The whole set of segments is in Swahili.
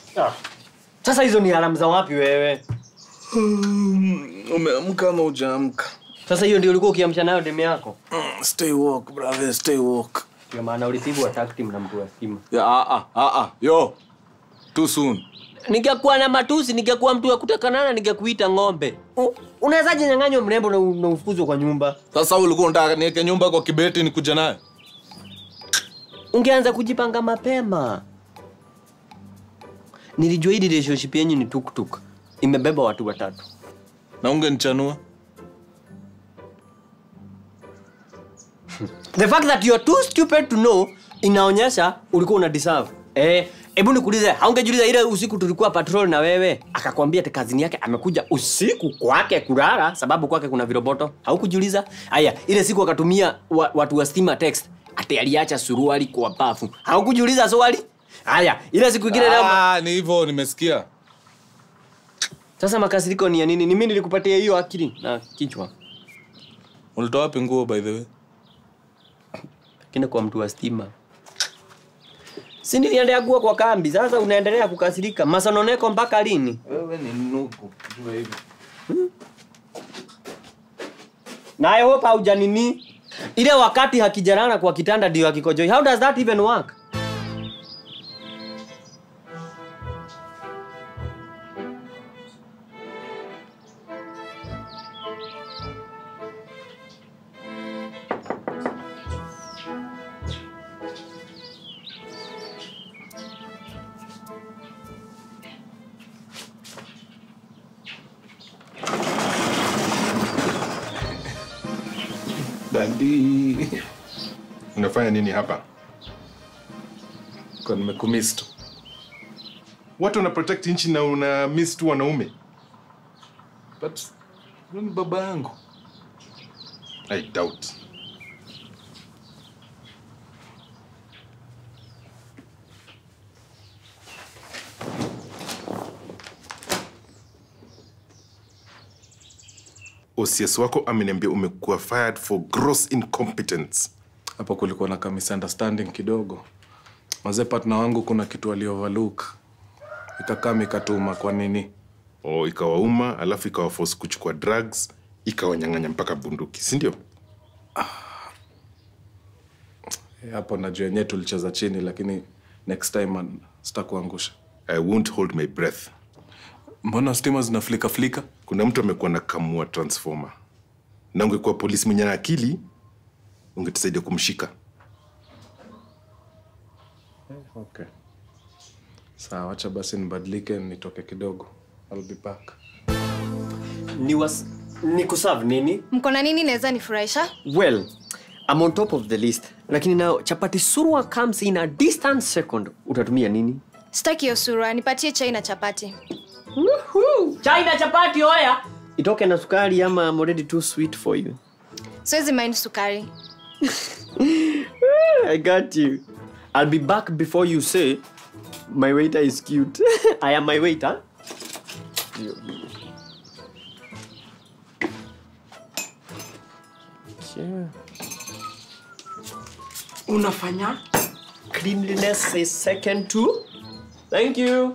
Sasa hizo ni alamu za wapi wewe? Umeamka ama hujaamka? Sasa hiyo ndio ulikuwa ukiamsha nayo demu yako? Mm, Stay woke, brother, stay woke. Ndio maana ulipigwa takti na mtu wa stima. Ya, ah, ah, ah, ah. Yo, too soon. Ningekuwa na matusi, ningekuwa mtu wa kutakanana, ningekuita ng'ombe. U- Unawezaje nyang'anywa mrembo na u- na ufukuzwe kwa nyumba? Sasa ulikuwa unataka niweke nyumba kwa kibeti nikuja nayo? Ungeanza kujipanga mapema. Nilijua hii relationship yenyu ni tuktuk. Imebeba watu watatu. Na ungenichanua? The fact that you are too stupid to know inaonyesha ulikuwa una deserve. Eh, hebu nikuulize, haungejiuliza ile usiku tulikuwa patrol na wewe, akakwambia ati kazini yake amekuja usiku kwake kulala sababu kwake kuna viroboto. Haukujiuliza? Haya, ile siku akatumia wa, watu wa stima text ati aliacha suruali kwa bafu. Haukujiuliza swali? Haya, ile siku ingine leo Ah, ni hivyo nimesikia. Sasa makasiriko ni ya nini? Ni mimi nilikupatia hiyo akili na kichwa. Ulitoa wapi nguo by the way? Kina kwa mtu wa stima. Si niliendea kuwa kwa kambi, sasa unaendelea kukasirika. Masononeko mpaka lini? Wewe ni nuku, jua hivi. Na I hope haujanini. Ile wakati hakijarana kwa kitanda ndio hakikojoi. How does that even work? Dandi. Unafanya nini hapa? Kwa nimekumisi tu. Watu wana protect nchi na una miss tu wanaume. But wewe ni baba yangu. I doubt. OCS wako ameniambia umekuwa fired for gross incompetence. Hapo kulikuwa na ka misunderstanding kidogo. Mazee partner wangu kuna kitu ali overlook. Ikakaa ikatuma kwa nini? O, ikawauma alafu ikawaforce kuchukua drugs ikawanyang'anya mpaka bunduki, si ndio? Eh, Hapo najua yenyewe tulicheza chini lakini next time man, sitakuangusha. I won't hold my breath. Mbona stima zinaflika flika? Kuna mtu amekuwa na kamua transformer, na ungekuwa polisi mwenye na akili ungetusaidia kumshika. Okay. Sawa, wacha basi nibadilike nitoke kidogo. I'll be back. Ni was ni kuserve nini? mko na nini naweza nifurahisha Well, I'm on top of the list. Lakini now chapati surwa comes in a distant second. Utatumia nini? sitaki hiyo sura nipatie chai na chapati Woohoo! Chai na chapati oya. Itoke na sukari ama I'm already too sweet for you. siwezi mind sukari I got you. I'll be back before you say my waiter is cute. I am my waiter. Yeah. unafanya Cleanliness is second to. Thank you.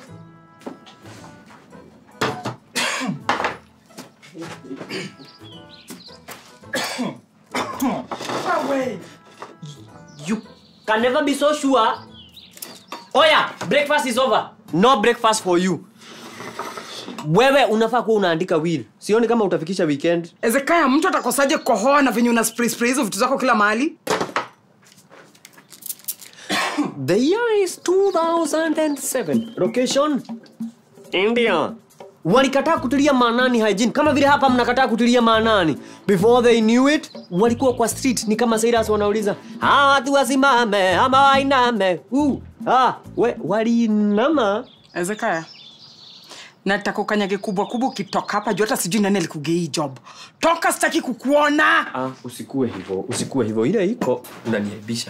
You can never be so sure. Oya, breakfast is over. No breakfast for you. Wewe unafaa kuwa unaandika will. Sioni kama utafikisha weekend. ezekaya mtu atakosaje kohoa na venye una spray spray hizo vitu zako kila mahali The year is 2007. Location? India. Walikataa kutilia maanani hygiene kama vile hapa mnakataa kutilia maanani. Before they knew it, walikuwa kwa street ni kama Cyrus wanauliza, "Ah, watu wasimame ama wainame?" Uh, ah, we walinama. ezekaya nataka ukanyage kubwa kubwa ukitoka hapa juu hata sijui nani alikugea hii job toka sitaki kukuona Ah, usikue hivyo, usikue hivyo. Ile iko unaniaibisha.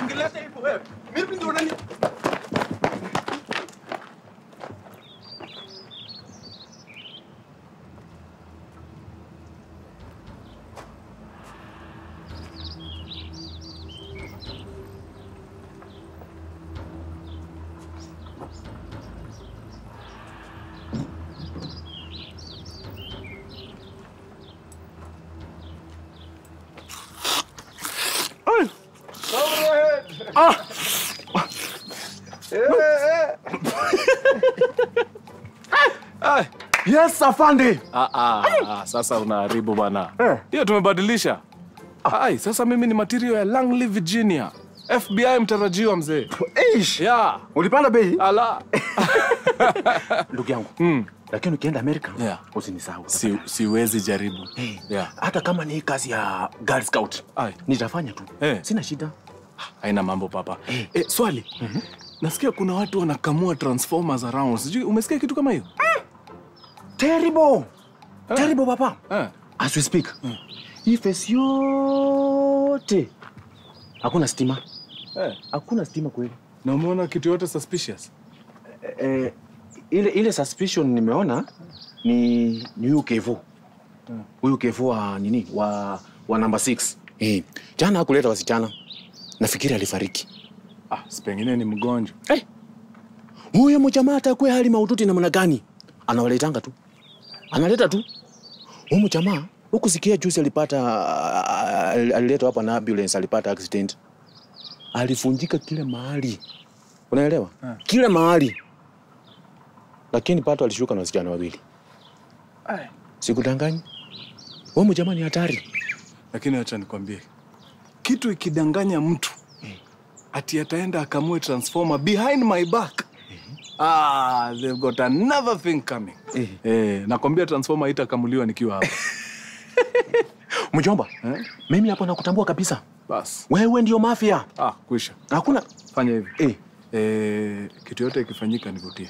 ungeleta hivyo wewe. Mimi ndio unani Yes, afande. Ah, ah, ah, sasa unaharibu bana. Hiyo tumebadilisha. Ai, sasa mimi ni material ya Langley, Virginia. FBI mtarajiwa mzee. Eish. Yeah. Ulipanda bei? Ala. Ndugu yangu. Mm. Lakini ukienda Amerika Yeah. usinisahau. Si, siwezi jaribu. Hey, Yeah. hata kama ni kazi ya Girl Scout Ai. nitafanya tu Eh. sina shida Haina mambo papa. Eh, swali. Nasikia kuna watu wanakamua transformers around. Sijui umesikia kitu kama hiyo? terrible terrible papa Eh. as we speak hii face yote hakuna stima Eh. hakuna stima kweli Na umeona kitu yote suspicious? eh, ile ile suspicion nimeona ni ni huyu kevo huyu kevo wa nini wa wa namba 6 eh, jana hakuleta wasichana nafikiri alifariki Ah, si pengine ni mgonjwa. Eh, huyo mjamaa atakuwa hali maututi namna gani? Anawaletanga tu, analeta tu. Huyu mjamaa huku sikia juzi alipata al- aliletwa hapa na ambulance, alipata accident, alifunjika kila mahali, unaelewa? Kila mahali, lakini pato alishuka na wasichana wawili. Ai. Sikudanganyi, huyu mjamaa ni hatari. Lakini acha nikwambie, kitu ikidanganya mtu ati ataenda akamue transformer behind my back ah, they've got another thing coming. Eh. Eh, nakwambia transformer itakamuliwa nikiwa hapa. Mjomba, Eh? mimi hapo nakutambua kabisa, Bas. wewe ndio mafia, Ah, kwisha. hakuna Fanya hivi. eh. Eh, kitu yote ikifanyika nivutie.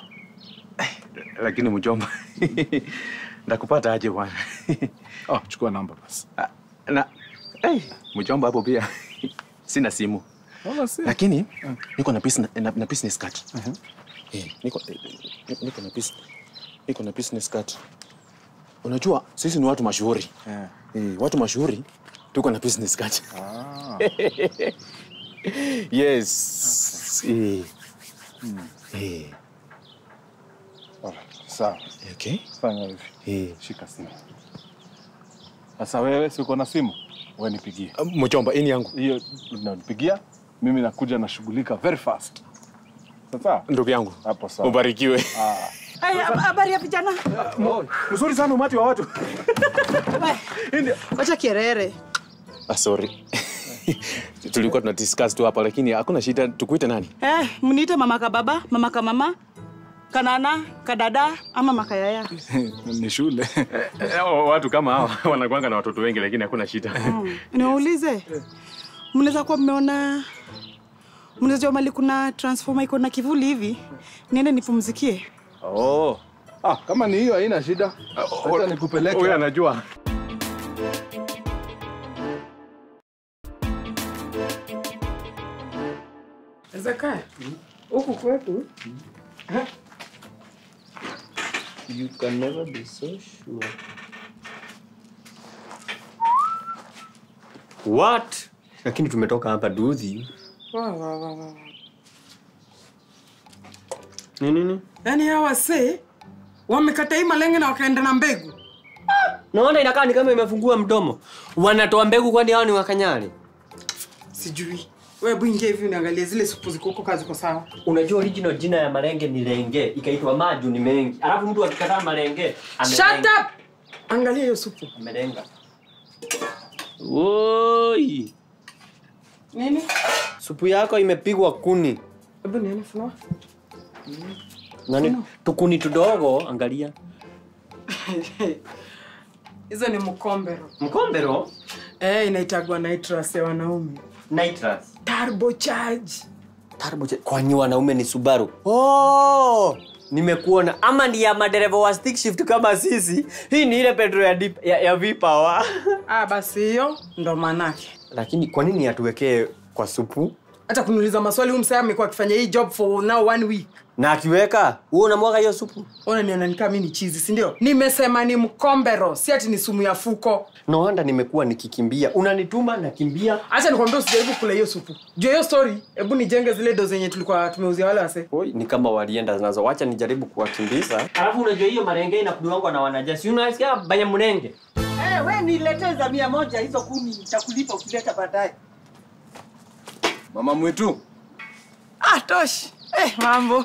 lakini mjomba ndakupata aje bwana Ah, chukua namba basi. na hey, mjomba hapo pia sina simu Wala si. lakini niko na business, na, na business card eh, niko, eh, niko na business, niko na business card unajua sisi ni watu mashuhuri Eh. eh, watu mashuhuri tuko na business card Ah. yes eh. Eh, Alright, Sawa. okay Fanya hivi. eh. Shika simu. Sasa wewe si uko na simu? Wewe nipigie. mjomba ini yangu Hiyo unanipigia, mimi nakuja nashughulika very fast. Sasa ndugu yangu hapo sawa. ubarikiwe Ai, hab- habari ya vijana mzuri sana umati wa watu wacha kierere ah, sorry tulikuwa tuna discuss tu hapa lakini hakuna shida tukuite nani eh, mniite mama kababa mama kamama kanana kadada ama makayaya ni shule. watu kama hawa wanakwanga na watoto wengi lakini hakuna shida mm. niwaulize mnaweza kuwa mmeona mnaweza jua mali kuna transformer iko na kivuli hivi niende nipumzikie Oh. Ah, kama ni hiyo haina shida. Acha nikupeleke. huyu anajua Zaka huku kwetu You can never be so sure. What? Lakini tumetoka hapa duzi. Ni nini? yaani hawa wasee wamekata hii malenge na wakaenda na mbegu Naona inakaa ni kama imefungua mdomo. Wanatoa mbegu kwani hao ni wakanyari? sijui wewe bwingia hivi unaangalia zile supu ziko huko kazi kwa sawa Unajua original jina ya malenge ni lenge, ikaitwa maju ni mengi. Alafu mtu akikataa malenge Shut amelenga. up! angalia hiyo supu Amelenga. Woi. nini Supu yako imepigwa kuni. hebu nione flour Nani? Tukuni tudogo, angalia. hizo ni mkombero Mkombero eh, inaitagwa nitrous ya wanaume nitrous. turbo charge Turbo jet. Kwani wanaume ni Subaru? Oh! Nimekuona ama ni ya madereva wa stick shift kama sisi. Hii ni ile petrol ya, deep, ya, ya V-Power. ah, basi hiyo ndo manake Lakini kwa nini atuwekee kwa supu? hata kuniuliza maswali huyu msee amekuwa akifanya hii job for now one week na akiweka huo unamwaga hiyo supu ona niona nikaa mi ni chizi sindio nimesema ni mkombero si ati ni sumu ya fuko no wonder nimekuwa nikikimbia unanituma nakimbia hacha nikwambia usijaribu kula hiyo supu juu ya hiyo story hebu nijenge zile do zenye tulikuwa tumeuzia wale wase Oi, ni kama walienda nazo wacha nijaribu kuwakimbiza alafu unajua hiyo marenge inakuliwangwa na wanajasi unasikia banya mnenge hey, we niletee za mia moja hizo kumi nitakulipa ukileta baadaye mama mwitu ah tosh eh, mambo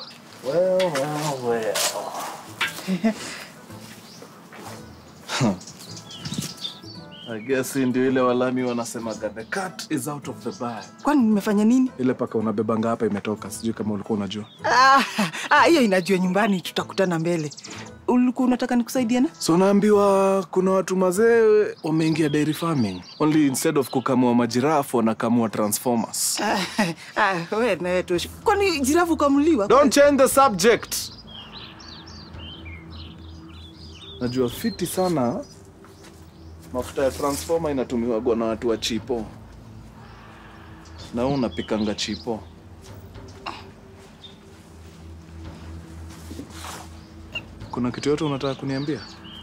I guess hii ndio ile walami wanasemaga the cat is out of the bag kwani nimefanya nini ile paka unabebanga hapa imetoka sijui kama ulikuwa unajua Ah, ah, hiyo inajua nyumbani tutakutana mbele ulikuwa unataka nikusaidiana so naambiwa kuna watu mazee wameingia dairy farming only instead of kukamua majirafu wanakamua transformers Ah, ah, we nawe tosh kwani jirafu ukamuliwa don't change the subject najua fiti sana mafuta ya transformer inatumiwagwa na watu wa chipo na wewe unapikanga chipo kuna kitu yote unataka kuniambia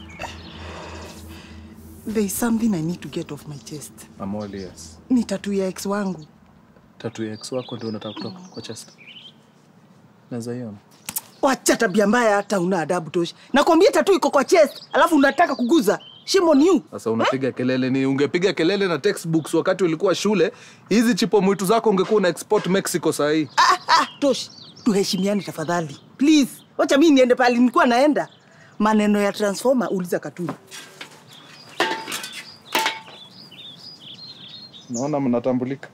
there is something i need to get off my chest I'm all ears. ni tatu ya ex wangu tatu ya ex wako ndio unataka kutoka kwa chest naweza iona wacha tabia mbaya hata una adabu tosh nakwambia tatu iko kwa chest alafu unataka kuguza shame on you sasa unapiga kelele ni ungepiga kelele na textbooks wakati ulikuwa shule hizi chipo mwitu zako ungekuwa una export mexico sahii ah, ah, tosh tuheshimiane tafadhali please wacha mi niende pale nilikuwa naenda maneno ya transformer uliza katuni naona mnatambulika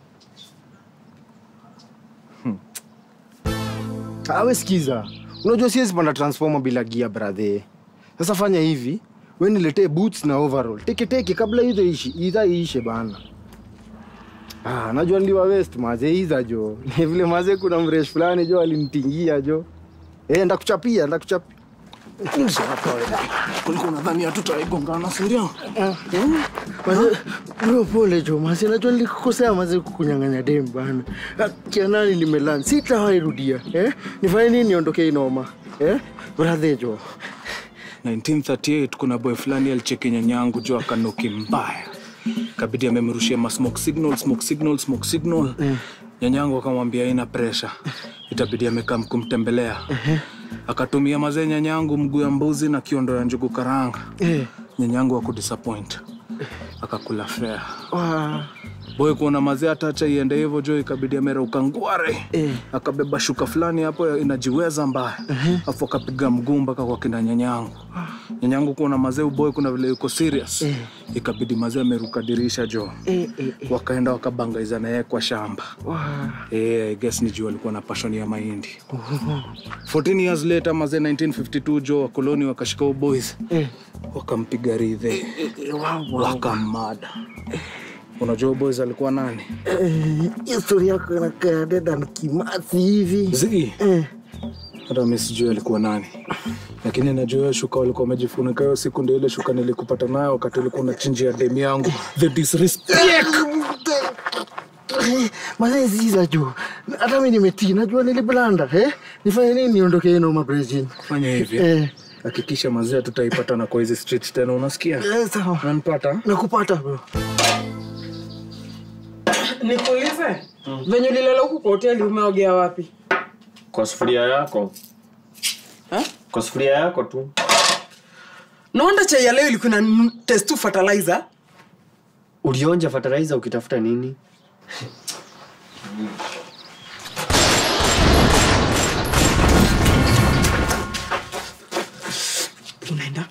awe sikiza unajua siwezi panda transformer bila gia brathe sasa fanya hivi we niletee boots na overall teketeke kabla hizo ishi idha iishe bana ah, najua niliwa west maze iza jo ni vile maze kuna mresh fulani jo alinitingia jo e, ndakuchapia ndakuchapia kulikuwa nadhani hatutaigongana sindio Maze, bro pole jo maze najua nilikukosea maze kukunyang'anya dem bana Ah, kianani nimelan sitawahi rudia eh? nifanye nini niondokee inoma eh? brathe jo 1938 kuna boy fulani alicheki nyanyangu juu akanuki mbaya kabidi amemrushia ma smoke signal smoke signal smoke signal nyanyangu akamwambia ina presha itabidi amekaa kumtembelea akatumia mazee nyanyangu mguu ya mbuzi na kiondo ya njugu karanga eh. nyanyangu akudisappoint akakula fea Wa- boy kuona mazee atacha iende hivyo jo ikabidi amerauka ngware Eh. akabeba shuka fulani hapo inajiweza mbaya afu akapiga mguu mpaka kwa kina nyanyangu nyanyangu kuona mazee uboy kuna vile yuko serious ikabidi mazee ameruka dirisha jo eh, eh, eh. wakaenda wakabangaiza naye kwa shamba Wa- Eh, I guess ni juu alikuwa na passion ya mahindi 14 years later mazee 1952 jo wakoloni wakashika uboys eh. wakampiga ridhe Eh, wow, wow. wakamada unajua boys alikuwa nani Eh, hiyo story yako inakaa dedan kimasi hivi zi eh. hata mi sijui alikuwa nani lakini najua hiyo shuka walikuwa wamejifunika hiyo siku ndio ile shuka nilikupata nayo wakati ulikuwa unachinjia demu yangu the disrespect mazeziza juu hata mi nimetii najua niliblanda eh? nifanye nini niondoke inoma brejin fanya hivi eh. hakikisha mazee tutaipatana kwa hizi street tena unasikia eh, sawa unanipata nakupata bro nikuulize venye ulilala huku kwa hoteli umeogea wapi kwa sufuria yako Ha? kwa sufuria yako tu naonda chai ya leo ilikuwa na n- test tu fertilizer ulionja fertilizer ukitafuta nini unaenda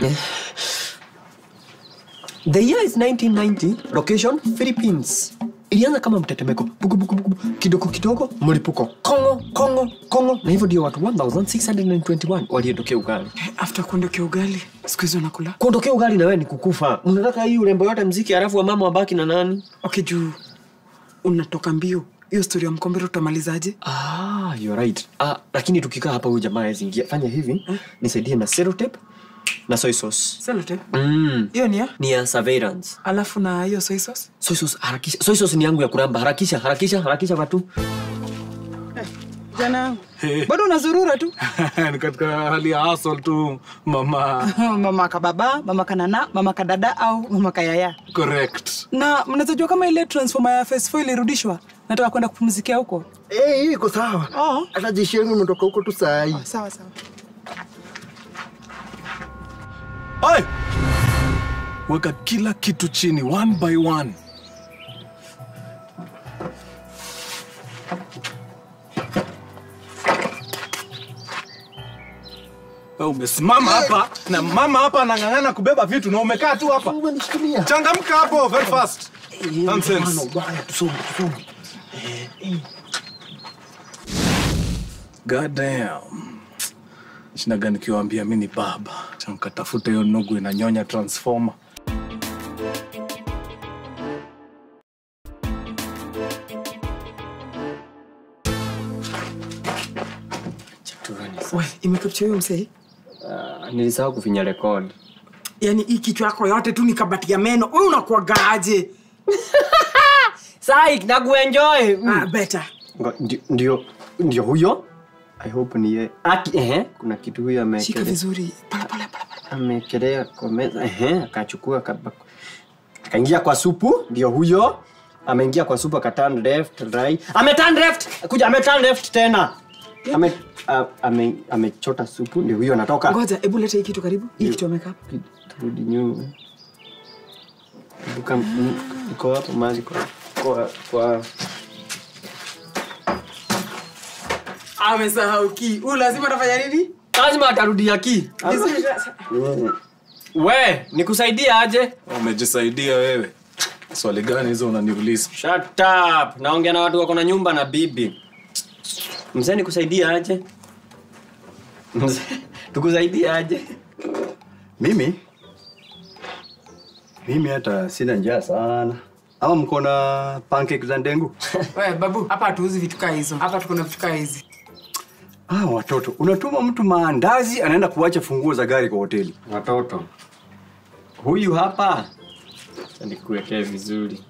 the year is 1990 location philippines ilianza kama mtetemeko bugu, bugu, bugu, kidogo kidogo mlipuko kongo kongo kongo na hivyo ndio watu 1621 waliondokea ugali after kuondokea ugali siku hizi unakula kuondokea ugali na wewe ni kukufa unataka hii urembo yote mziki halafu wa mama wabaki na nani okay juu unatoka mbio hiyo stori ya mkombero utamalizaje Ah, you're right. Ah, lakini tukikaa hapa huyu jamaa hawezi ingia. Fanya hivi, nisaidie na sellotape. na soy sauce Sellotape. mm. Hiyo ni ya? ni ya surveillance Alafu na hiyo soy sauce. soy sauce harakisha soy sauce ni yangu ya kuramba harakisha harakisha harakisha watu Jana. Bado unazurura tu. ni katika hali ya hustle tu mama mama kababa, mama kanana, mama kadada au mama kayaya. correct Na mnaweza jua kama ile transformer ya Phase 4 ilirudishwa? Nataka kwenda kupumzikia huko. Eh, hii iko sawa. Oh. Hata jeshi yenu imetoka huko tu saa hii. Sawa sawa. Oi! weka kila kitu chini one by one Wewe umesimama hapa na mama hapa anang'ang'ana kubeba vitu na umekaa tu hapa Umenishikilia. changamka hapo very fast Nonsense. Ubaya, tusonge, tusonge. God damn. Shinaga nikiwaambia mi ni baba chankatafuta hiyo nugu inanyonya transformer We, imekapcha huyo msee. uh, nilisahau kufinya record Yaani hii kichwa yako yote tu ni kabati ya meno. Wewe unakuagaaje? sai nakuenjoy Ah, better. Ngo- ndi- ndio ndio huyo i hope ni ye aki ehe kuna kitu huyo Shika amekelea vizuri. Pole pole pole pole. amekelea kwa meza ehe akachukua akaba- akaingia kwa supu ndio huyo ameingia kwa supu akaturn left right ameturn left kuja ameturn left tena ame a- ame amechota supu ndio huyo anatoka Ngoja, hebu leta hii kitu karibu. Hii kitu ameka hapa. turudi nyuma Buka iko hapo mahali kwa kwa kwa Amesahau ki. Huyu lazima atafanya nini? lazima atarudia ki Vizuri sasa. we nikusaidia aje umejisaidia wewe swali gani hizo unaniuliza Shut up. Naongea na watu wako na nyumba na bibi. Mzee nikusaidia aje? Mzee, tukusaidia aje? Mimi mimi hata sina njaa sana. Ama mko na pancake za ndengu? We, babu, hapa hatuuzi vitu kaa hizo. Hapa tuko na vitu kaa hizi. Ah, watoto, unatuma mtu maandazi anaenda kuacha funguo za gari kwa hoteli. Watoto. Huyu hapa. Acha nikuwekee vizuri.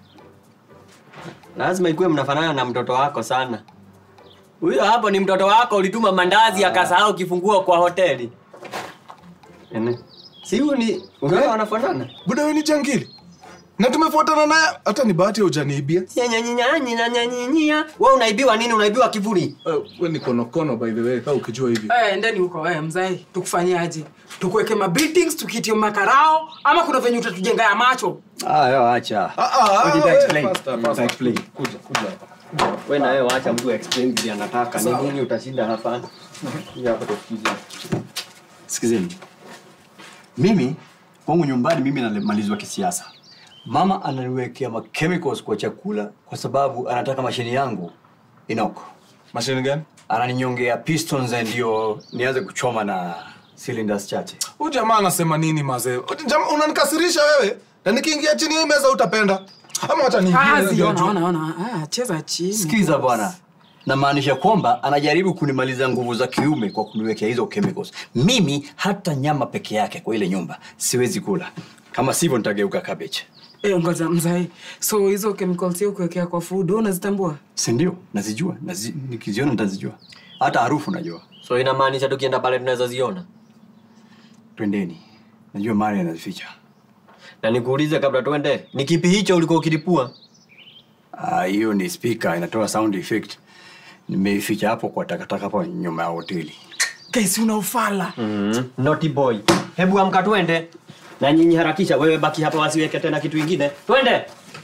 Lazima ikuwe mnafanana na mtoto wako sana. Huyo hapo ni mtoto wako ulituma mandazi akasahau kifunguo kwa hoteli. Ene. Si huyu ni unaona wanafanana? buda we ni jangili na tumefuatana naye hata ni bahati ya ujaniibia Nyanyanyanyanyanyanyanya. Wewe unaibiwa nini? Unaibiwa kivuli. uh, we ni konokono by the way kaa ukijua hivi Eh, endeni huko we, mzae. Tukufanyie aje? Tukuweke mabuildings, tukitie makarao ama kuna venye utatujenga ya macho? Ah, yo acha. Ah, ah, What did I we, explain? faster, What did I faster. explain? kuja kuja hapa Wewe na wewe waacha mtu explain vile anataka. Ni nini utashinda hapa? Ya hapo tusikize. Sikizeni. Mimi kwangu nyumbani mimi namalizwa kisiasa. Mama ananiwekea ma chemicals kwa chakula kwa sababu anataka mashini yangu inoko. mashini gani Ananinyongea pistons ndio nianze kuchoma na cylinders chache. huyu jamaa anasema nini mazee Huyu jamaa unanikasirisha wewe na nikiingia chini ya hii meza utapenda ama wacha niingie Kazi, ndio ona, juu. ona, ona. Ah, cheza chini. Sikiza bwana, namaanisha kwamba anajaribu kunimaliza nguvu za kiume kwa kuniwekea hizo chemicals. Mimi hata nyama peke yake kwa ile nyumba siwezi kula, kama sivyo nitageuka cabbage. Eh, ngoja mzae. So hizo chemicals hiyo kuwekea kwa food, wewe unazitambua? Si ndio? Nazijua, Nazi, nikiziona nitazijua, hata harufu najua. So inamaanisha tukienda pale tunaweza ziona. Twendeni, najua mali anazificha. Na nikuulize kabla tuende, ni kipi hicho ulikuwa ukilipua? Ah, hiyo ni speaker inatoa sound effect. Nimeificha hapo kwa takataka hapo nyuma ya hoteli. Guys, una ufala. Mm. Naughty boy. Hebu amka tuende. Na nyinyi harakisha, wewe baki hapa wasiweke tena kitu kingine. Twende.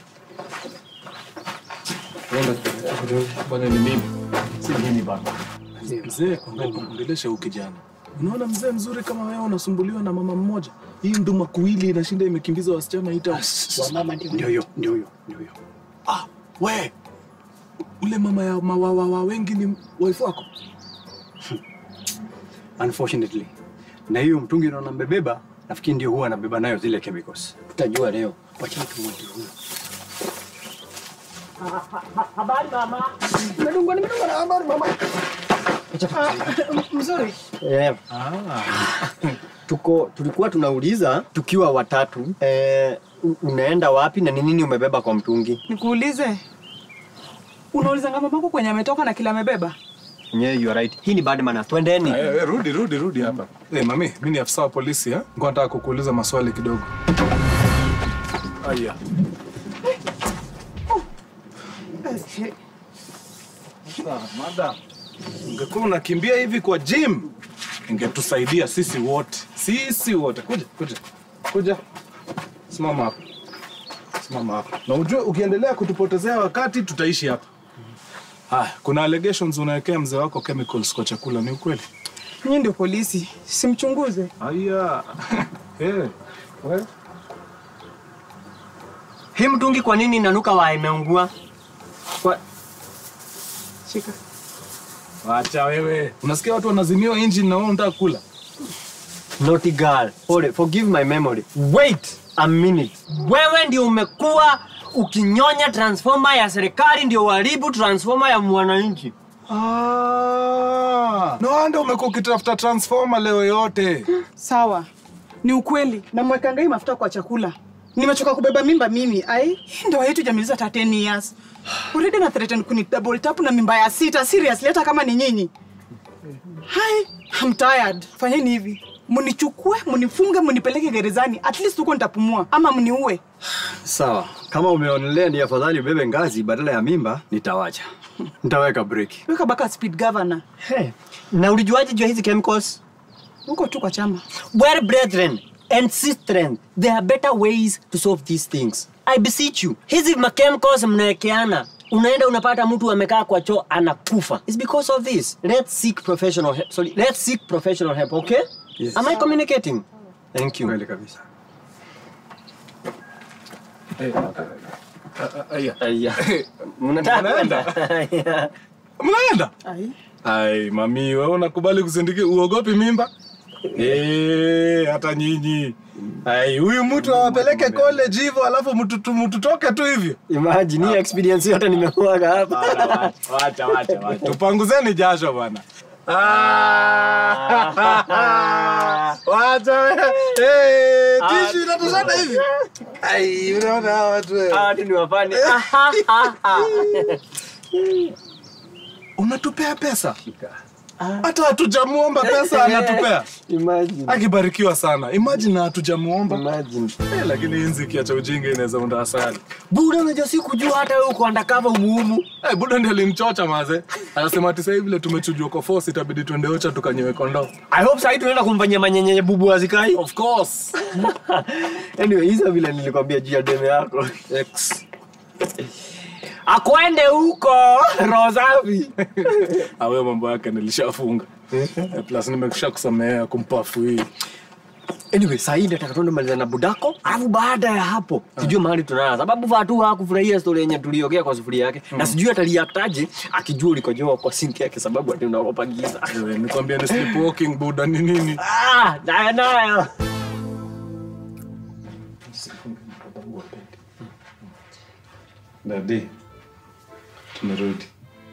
Bwana ni mimi Si mimi baba. mzee ongelesha huyu kijana unaona mzee mzuri kama wewe unasumbuliwa na mama mmoja hii nduma kuwili inashinda imekimbiza wasichana ita Ndio hiyo, ndio hiyo, ndio hiyo. ah, we ule mama ya mawawawa wengi ni wife wako unfortunately na hiyo mtungi naona mbebeba nafikiri ndio huwa anabeba nayo zile chemicals tutajua leo wachani tumwite huyo Mzuri. Yeah. tuko tulikuwa tunauliza tukiwa watatu eh, u- unaenda wapi na ni nini umebeba kwa mtungi Nikuulize, unaulizanga mamako kwenye ametoka na kila amebeba? yeah, you are right. hii ni bad manners twendeni Eh, eh, rudi rudi rudi hapa hey, mami mi ni afisa wa polisi eh? Nilikuwa nataka kukuuliza maswali kidogo aya Sasa, madam ungekuwa unakimbia hivi kwa gym ingetusaidia sisi wote sisi wote kuja kuja kuja simama hapa simama hapa na ujue ukiendelea kutupotezea wakati tutaishi hapa haya kuna allegations unawekea mzee wako chemicals kwa chakula ni ukweli Nyinyi ndio polisi, simchunguze. Aya. hey. we. hii mtungi kwa nini inanuka wa imeungua kwa... Shika. Wacha wewe. Unasikia watu wanazimiwa engine na wewe unataka kula. Naughty girl. Hold it. Forgive my memory. Wait a minute. Wewe ndio umekuwa ukinyonya transformer ya serikali ndio uharibu transformer ya mwananchi. Ah. No wonder umekuwa ukitafuta transformer leo yote. Sawa, ni ukweli. Namwekanga hii mafuta kwa chakula. Nimechoka kubeba mimba mimi. Ai, hii ndoa yetu jamiliza hata 10 years. Already na threaten kuni double tap na mimba ya sita. Seriously, hata kama ni nyinyi. Hai, I'm tired. Fanyeni hivi. Munichukue, munifunge, munipeleke gerezani. At least huko nitapumua ama mniue. Sawa, kama umeonelea ni afadhali ubebe ngazi badala ya mimba, nitawacha. Nitaweka breki. Weka baka speed governor. Hey. Na ulijuaje jua hizi chemicals? Huko tu kwa chama. Well, brethren and sistren, there are better ways to solve these things. I beseech you. Hizi ma chemicals mnawekeana. Unaenda unapata mtu amekaa kwa choo anakufa. It's because of this. Let's seek professional help. Sorry, let's seek professional help, okay? Yes. Am I communicating? Thank you. Kweli kabisa. Aya. Aya. Mnataka Mnaenda? kwenda? Mnaenda? Ai. Ai, mami, wewe unakubali kusindikiza uogopi mimba? Eh, hata nyinyi. Ai, huyu mtu awapeleke college hivyo alafu mtu mtutoke tu hivyo. Imagine hii experience yote nimekuaga hapa. Wacha, wacha, wacha. Tupanguzeni jasho bwana. Ah, Wacha wewe. Eh, tishu inatoshana hivi. Ai, unaona hawa watu wewe. Ah, watu ni wafani. Unatupea pesa? Hata hatujamuomba pesa anatupea. Imagine. Akibarikiwa sana. Imagine hatujamuomba. Imagine. Eh, lakini hii nziki acha ujinga inaweza unda asali. Buda unajua sikujua hata wewe uko undercover umuhumu. Eh, buda ndiye alimchocha maze. Anasema ati sasa vile tumechujwa kwa force itabidi tuende ocha tukanyewe kondoo. I hope sasa tunaenda kumfanyia manyenyenye bubu azikai. Of course. Anyway, hizo vile nilikwambia juu ya deme yako. X. Akwende huko roho safi. Awe mambo yake nilishafunga. Eh, Plus nimekusha kusamea kumpafu hii. Anyway, sasa hii nataka tuende maliza na budako, alafu baada ya hapo sijui mahali tunaanza, sababu Fatu hakufurahia story yenye tuliongea kwa sufuria yake na sijui ataliaktaje akijua ulikojoa kwa sink yake, sababu ati unaogopa giza. Eh, Nikwambia ni sleepwalking buda ni nini? Ah, nayo nayo. Dadi. Tumerudi.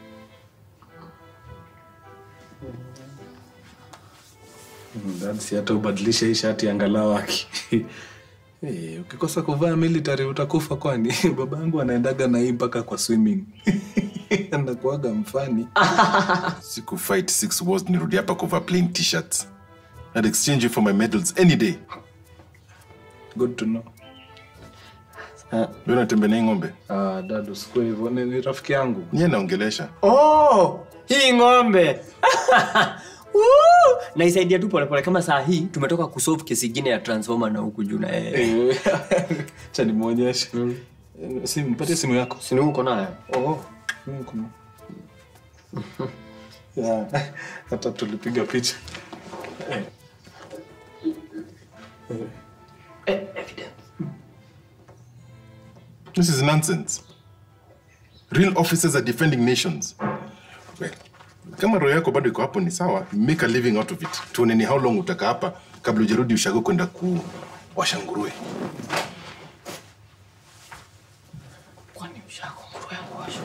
Mm, Dad, si hata ubadilishe hii shati angalau aki. Eh, ukikosa kuvaa military utakufa kwani? Baba yangu anaendaga na hii mpaka kwa swimming. Anakuaga mfani. siku fight six wars nirudi hapa kuvaa plain t-shirts I'd exchange you for my medals any day Good to know. wewe unatembea na hii ng'ombe Ah, dad usikue hivyo. Ni, ni rafiki yangu. niye naongelesha Oh, hii ng'ombe. Woo! naisaidia tu polepole kama saa hii tumetoka kusolve kesi ingine ya transformer na huku juu na yeye. Eh, Acha nimuonyeshe. Eh, Simu, mpatie simu yako. Sini uko nayo? Oh, mimi kuna. Yeah, hata tulipiga picha. this is nonsense real officers are defending nations well, kama roho yako bado iko hapo ni sawa make a living out of it tuone ni how long utaka hapa kabla ujarudi ushago kwenda kuwasha nguruwe Kwani ushako nguruwe yangu washo?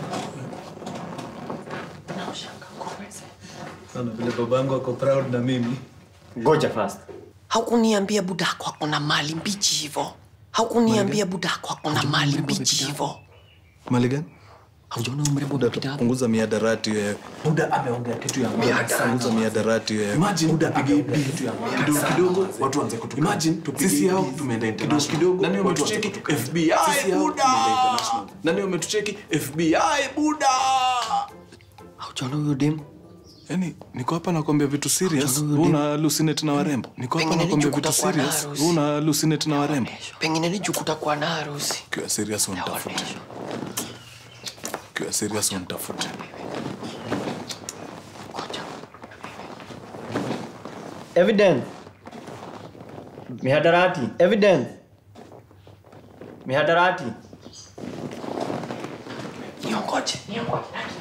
Na ushaka nguruwe ze. Sana vile babangu ako proud na mimi. Ngoja first. haukuniambia budako ako na mali mbichi hivo haukuniambia budako ako na mali mbichi hivo mali gani haujaona umrembo umepita hapo punguza miadarati wewe buda ameongea kitu ya maana punguza miadarati wewe Imagine buda apige kitu ya maana kidogo kidogo watu waanze kutukana. Imagine sisi hao tumeenda international. Kidogo nani wametucheki FBI buda. Nani wametucheki FBI buda. haujaona huyo dem yani niko hapa nakwambia vitu serious wewe una hallucinate na warembo niko hapa Pengine nakwambia nicho vitu kutakuwa na serious harusi. wewe una hallucinate na warembo pengine ni juu kutakuwa na harusi kiwa serious unitafute kiwa serious unitafute Evidence. Mihadarati. Evidence. Mihadarati. niongoje niongoje